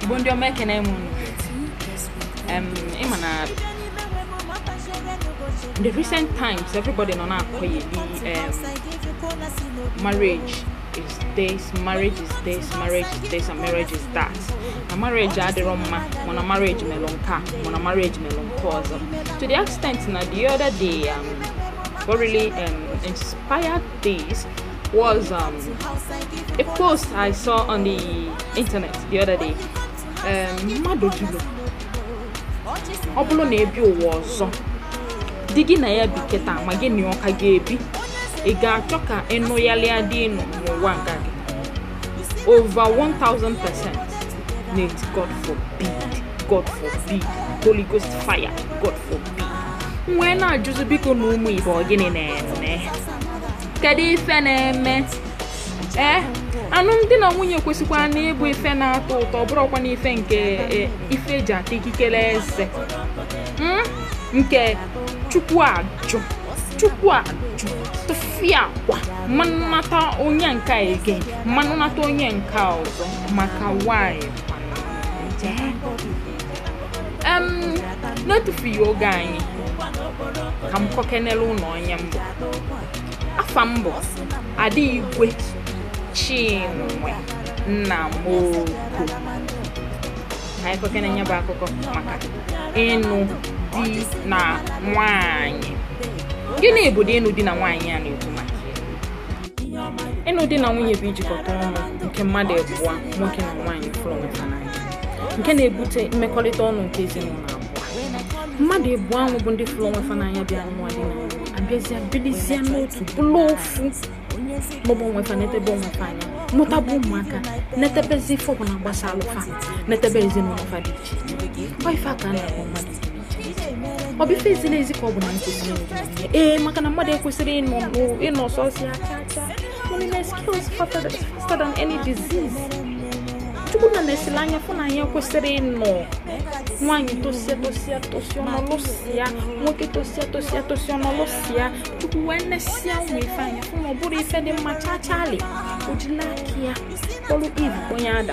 igbo ndị ọma ekene m unu em ịma na in the recent times everybody nọ na-akọyeli um, marriage is this marriage is this marriage is this and marriage is that na marriage adịrọ mma mana marriage melụ nke a mana marriage melụ nke ọzọ to the extent na the other day um, what really um, inspired this was um, a post I saw on the internet the other day um, mmadụ jụrụ ọ bụrụ na ebi ụwa ọzọ di gị na ya bi kịta ma gị na ọka ga-ebi ị ga-achọ ka ịnụgharịa dị ịnụ n'ụwa nke gị over 1000 percent net god forbid god forbid holy ghost fire god forbid nwee na-ajụzi biko na ụmụ ibe ọ gịnị na-eme kedu ife na-eme ee alụmdi na nwunye kwesịkwara na ịbụ ife na-atọ ụtọ ọ bụrụkwa na ife nke e, ife eji ata ikikere eze Mm? nke chukwu ajụ chukwu ajụ tụfịa akwa mmanụ nata onye nke a again mmanụ nata onye nke a ọzọ maka nwanyị em n'etufughị oge anyị ka m kọkenere ụlọ onye mbụ afa mbụ ada igwe chinwe nna m oko ka anyị kọkene nye bụ akụkọ maka ịnụ di na nwanyị gịnị bụ dị ịnụ di na nwaanyị a na-ekwu maka ya? ịnụ di na nwunye bụ ijikọta ọnụ nke mmadụ abụọ nwoke na nwaanyị fụrụ onwe ha n'anya nke na-ebute mmekọrịta ọnụ nke ezinụlọ abụọ mmadụ abụọ ahụ bụ ndị fụrụ onwe ha n'anya bịa nwa di na nwunye abịazịa bilizie n'otu bụrụ ofu n'ọgbọ onwe fa netebe onwe fa anya mụtaba ụmụaka netebezi ife ọbụla gbasa alụfa netebe ezinụlọ fa dị iche iche ọ ife a ka a na-akpọ mmadụ dị iche iche ọ bụ ife eziri ezi ka ọ bụ na nkụzi ihe ee maka na mmadụ ekwesịrị ịnọ n'o- ịnọ sọsịa cha cha loneliness kills faster than- faster than any disease chukwu na na-esili anya fụ na anyị ekwesịrị ịnọ nwaanyị tosie tosie tosie ọnọlụsịa nwoke tosie tosie tosie ọnọlụsịa chukwu wee nesịa ụmụ ife anya fụ na ọ bụrụ ife dị mma chachali ojila aka ya kpọrọ iv onye ada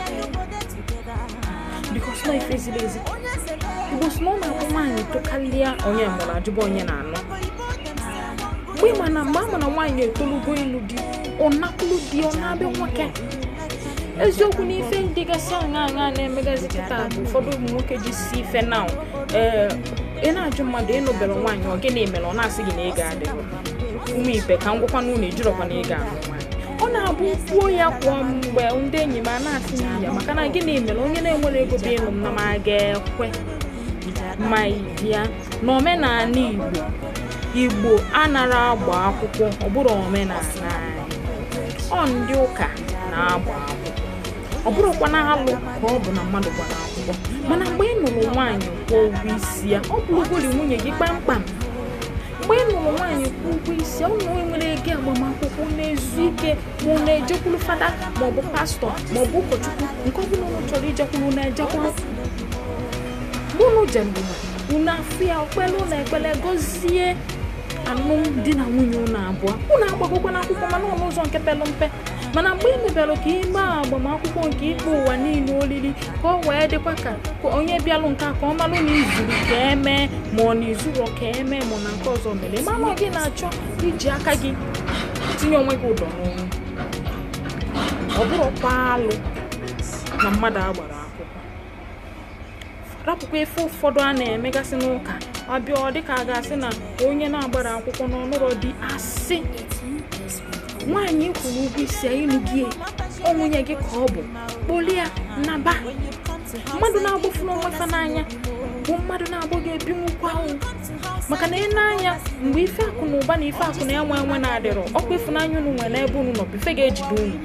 bikos na ife ziri ezi igbo si na ọ na-abụ nwaanyị tokarịa onye mụrụ ajụba onye na-anụ mgbe ị ma na mgbe a ma na nwaanyị etolugo ịlụ di ọ nakwulu di ọ na-abịa nwoke eziokwu na ife dịgasị aṅa aṅa na-emegazi kịta bụ ụfọdụ ụmụ nwoke ji si ife na ee ị na-ajụ mmadụ ịnụbere nwaanyị ọ gịnị mere ọ na-asị gị na ego adịghị ụmụ ibe ka ngwakwa n'ụlọ ejirọkwa na ego ahụ nwaanyị ọ na-abụ kwuo ya kwa mgbe ndị enyi m a na-asị m ya maka na gịnị mere onye na-enwere ego bụ ịnụ m na m a ga-ekwe ma bịa n'omenala igbo igbo anara agba akwụkwọ ọ bụrụ omenala anyị ọ ndị ụka na-agba akwụkwọ ọ bụrụkwa na alụ ka ọ bụ na mmadụ gbara akwụkwọ mana mgbe ị nụrụ nwaanyị kwụọ ụgwọ isi ya ọ bụrụgori nwunye gị kpamkpam mgbe ị nụrụ nwaanyị kwụọ ụgwọ isi ya ụnụ nwere ego agbamakwụkwọ na-ezu ike ma ọ na-ejekwuru fada maọbụ pastọ maọbụ ụkọchukwu nke ọ bụla ụnụ chọrọ ijekwuru na-ejekwuru mgbe unu jebụrụ unu afụ ya okpele ụlọ ekpele gọzie alụmdi na nwunye unu abụọ unu agbagokwa n'akwụkwọ mana ọ n'ụzọ nke pelu mpe mana mgbe ị mebere ka ime agbamakwụkwọ nke ikpe ụwa niile olili ka ọ wee dịkwa ka ka onye bịalụ nke a ka ọ malụ na izuru ka emee ma ọ na izuru ka emee ma na nke ọzọ mere mana gị na-achọ iji aka gị tinye onwe gị ụdọ n'ọnụ ọ bụrụkwa alụ na mmadụ agbara akwụkwọ rapụkwa ife ụfọdụ a na-emegasị n'ụka ọbịa ọ dịka a ga-asị na onye na-agbara akwụkwọ n'ọnụrọ dị asị nwaanyị kwuru ụgwọ isi ya ịlụ gị ọ nwunye gị ka ọ bụ kpolie naba mmadụ na-agbafuru onwe fa n'anya bụ mmadụ na-agbọ ga-ebinwukwa ahụ maka na ị na-anya mgbe ife akụ na ụba na ife akụ na enwe enwe na-adịrọ ọkwa ịfụnanya unu nwere n'ebe unu nọ bụ ife ga-ejide unu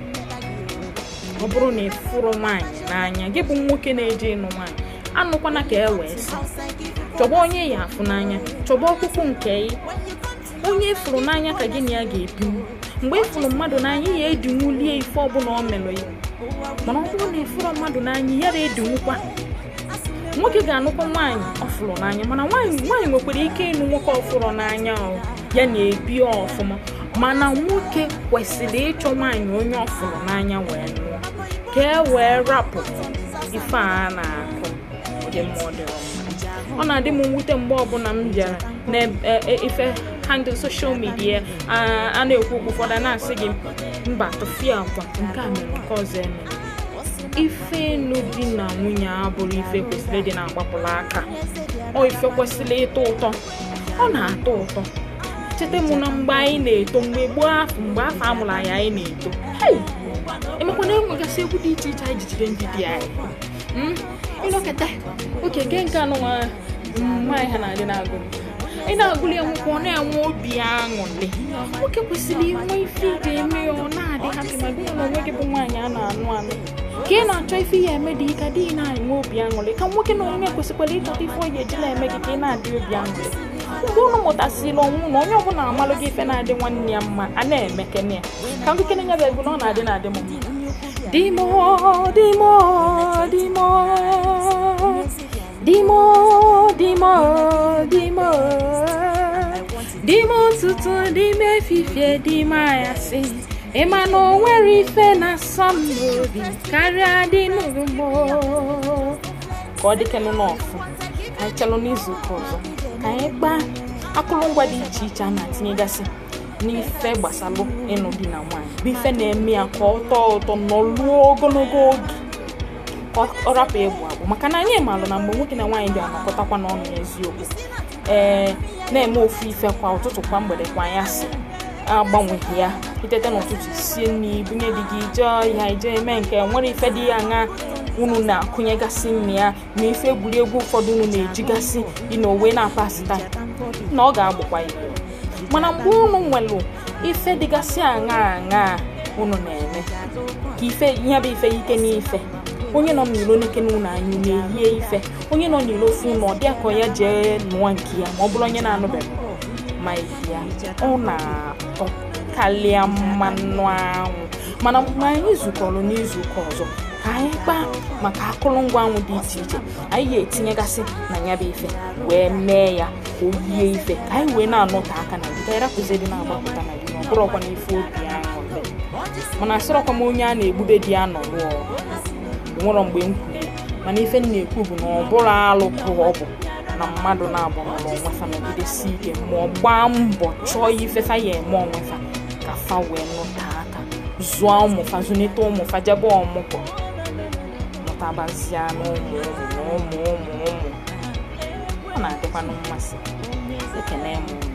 ọ bụrụ na ị fụrụ nwaanyị n'anya gị bụ nwoke na-eje ịnụ nwaanyị anụkwana ka e wee sị chọba onye ya afụ n'anya chọba ọkpụkpụ nke ị onye ịfụrụ n'anya ka gị na ya ga-ebinwu mgbe ịfụrụ mmadụ n'anya ya edinwulie ife ọbụla o melụ ya mana ọ bụrụ na ịfụrụ mmadụ n'anya ya na-edinwukwa nwoke ga-anụkwa nwaanyị ọ fụrụ n'anya mana nwaanyị nwaanyị nwekwara ike ịnụ nwoke ọ fụrụ n'anya ọ ya na-ebi ọfụma mana nwoke kwesịrị ịchọ nwaanyị onye ọ fụrụ n'anya wee nụọ ka e wee rapụ ife a na-akụ ọ dị mma ọ dịrọ mma ọ na-adị m mwute mgbe ọbụla m bịara n'ife handle social media a na-ekwu okwu ụfọdụ a na-asị gị mba tụfie akwa nke a mere nke ọzọ eme ife ịlụ di na nwunye abụrụ ife kwesịrị ịdị na-agbapụrụ aka ọ ife kwesịrị ịtọ ụtọ ọ na-atọ ụtọ cheta m na mgbe anyị na-eto mgbe gboo afọ mgbe afọ amụrụ anyị anyị na-eto emekwa na enwegasị egwu dị iche iche anyị jijide ndị di anyị ịnọkọta oke nke nke anụ nwa nwaanyị ha na-adị na-agụ ị na-agụli ya nwoke ọ na-enwe obi aṅụrị nwoke kwesịrị inwe ife iji eme ya ọ na-adị hapi ma gị na onwe gị bụ nwaanyị a na-anụ anụ ka ị na-achọ ife ya eme dị ka dị na-enwe obi aṅụrị ka nwoke na onwe kwesịkwara ịchọta ife oyi ejila eme gị ka ị na-adị obi aṅụrị mgbe unu mụtasịrị ọnwụ na onye ọbụla amalụ gị ife na-adị nwanne ya mma a na-emekene ya ka nkekene nya bụ egwu na ọ na-adị na-adị m mma dimo dimo dimo dimo dimo dimo dimo ụtụtụ dime efifie dime anyasị ịma na o nwere ife na-asọ m n'obi karịa dị n'ugbo ka ọ dịkenụ n'ọfụ ka anyị chelụ n'izu ụka ọzọ ka anyị gbaa akụrụngwa dị iche iche a na-atinyegasị n'ife gbasalụ ịnụ di na nwaanyị bụ ife na-eme ya ka ọ tọọ ụtọ nọluo ogologo oge ka ọ rapụ egbu agbụ maka na anyị maalụ na mgbe nwoke na nwaanyị dị anọkọtakwa n'ọnụ n'eziokwu ee na-eme ofu ife kwa ụtụtụ kwa mgbede kwa anyasị agbanweghị ya itete n'ụtụtụ sie nri bunye di gị jee ya ije eme nke nwere ife dị ya aṅa unu na-akụnyegasị nri ya ma ife egwuregwu ụfọdụ unu na-ejigasị ịnowe na-apasị taa na ọ ga-agbakwa igbo mana mgbe unu nwere ife dịgasị aṅa aṅa unu na-eme ka ife ihe bụ ife ike n'ife onye nọ n'ilo n'ike n'ụlọ anyị na-eyie ife onye nọ n'ilo ofu ụlọ ọ dịa ka ya jee nụọ nke ya ma ọ bụrụ onye na-anụbeghị ma ya ọ na-atọ karịa mmanụ anwụ mana mgbe anyị zukọrọ n'izuụka ọzọ ka anyị kpaa maka akụrụngwa anwụ dị iche iche anyị ga-etinyegasị na ya bụ ife wee mee ya ka o yie ife ka anyị wee na-anọte aka na gị ka anyị rapụzie dị na-agbapụta na gị na ọ bụrụkwa na ife obi ahụ mana asịrọkwa m onye a na-egbube di ya nọ rụọ nwere mgbe m kwuru mana ife m na-ekwu bụ na ọ bụrụ alụ ka ọ bụ na mmadụ na-abụ n'ụlọ onwefa nọgidesi ike ma ọ gbaa mbọ chọọ ife fa ya eme onwefa ka fa wee nụta aka zụọ ụmụfa zụnite ụmụfa jebe ọmụgwọ mụtabazia n'ụmụ ụmụ na ụmụ ụmụ ụmụ ọ na-adịkwanụ mmasị ekene m